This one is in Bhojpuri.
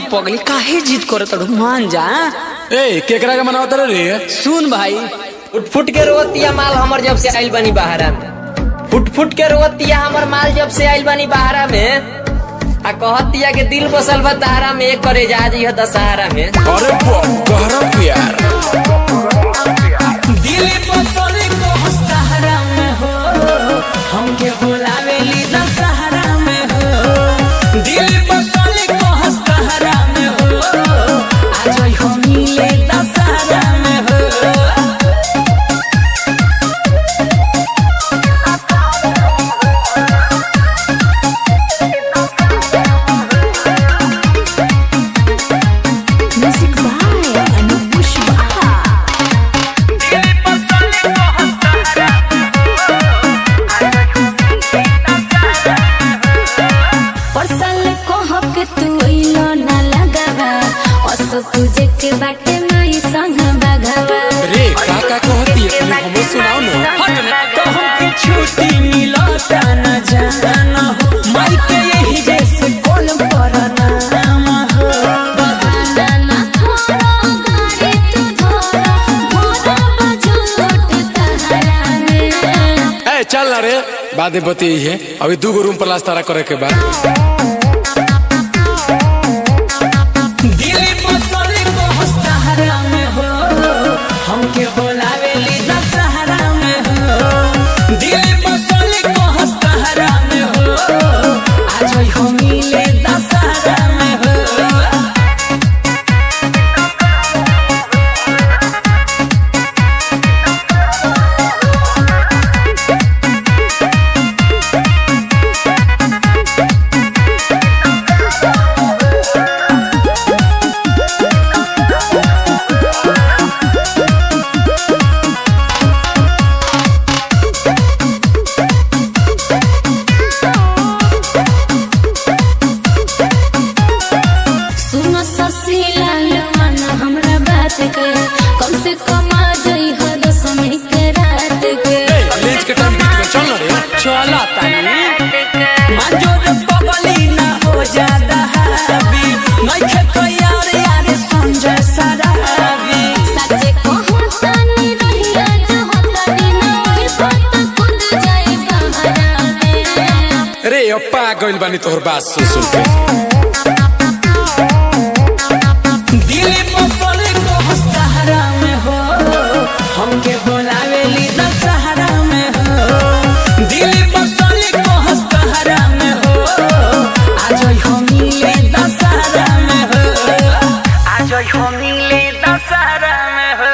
पगली काहे जिद करत अड़ू मान जा ए केकरा के मनावत रे सुन भाई फुट फुट के रोवतिया माल हमर जब से आइल बनी बहारा में फुट फुट के रोवतिया हमर माल जब से आइल बनी बहारा में आ कहतिया के दिल बसल बा तारा में एक करे जा जी दशहरा में अरे गहरा प्यार दिल बसले को सहारा में हो हमके बुलावेली दशहरा में हो दिल बसले को सहारा में हो आज हम मिले दशहरा में हो Music by Anup Pushpa. परसल को हक तू इलो ना लगावा असो तुझे के बाटे माई संग बगावा रे का का कहती है तनी हमो सुनाओ ना हट ना तो हमके छुट्टी मिलता न जाना हो माई के यही जैसे कॉल पर नाम हो बहाना ना थोड़ो गाड़ी तू धोरो भोरा बजूट तहरा में ए चल ना रे बादे बती है अभी दू गो रूम प्लास्टर करे के बाद दिल बसले को सहारा में हो हमके बुलावेली दशहरा में हो दिल बसले को सहारा में हो आज हम मिले दशहरा में हो सुनो ससी लाल मन हमरा बात के कम से कम आ जाई हो दसमी के रात के ए लेज के टाइम बीत गए चल ना रे चला तानी मंजूर पगली ना हो जादा हावी नहीं खेतो यार यार समझ सरावी सच्चे कहूं तानी रहिया जो होतानी ना ओई बात खुद जाई बहरा में रे अप्पा गइल बानी तोहर बात सुन सुन के दिल बसले को सहारा में हो हमके बुलावेली दशहरा में हो दिल बसले को सहारा में हो आज हम मिले दशहरा में हो आज हम मिले दशहरा में हो